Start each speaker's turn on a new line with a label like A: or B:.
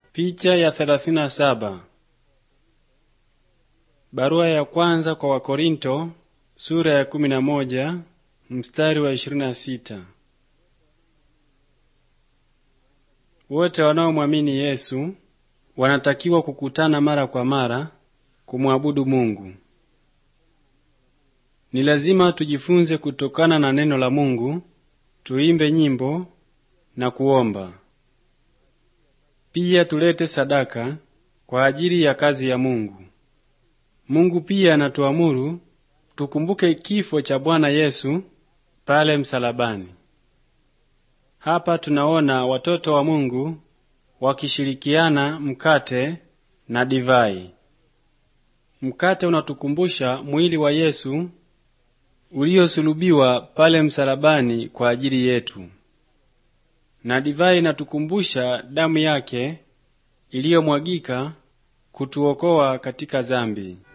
A: Picha ya 37. Barua ya kwanza kwa Wakorinto sura ya 11 mstari wa 26. Wote wanaomwamini Yesu wanatakiwa kukutana mara kwa mara kumwabudu Mungu. Ni lazima tujifunze kutokana na neno la Mungu, tuimbe nyimbo na kuomba. Pia tulete sadaka kwa ajili ya kazi ya Mungu. Mungu pia anatuamuru tukumbuke kifo cha Bwana Yesu pale msalabani. Hapa tunaona watoto wa Mungu wakishirikiana mkate na divai. Mkate unatukumbusha mwili wa Yesu uliosulubiwa pale msalabani kwa ajili yetu, na divai inatukumbusha damu yake iliyomwagika kutuokoa katika zambi.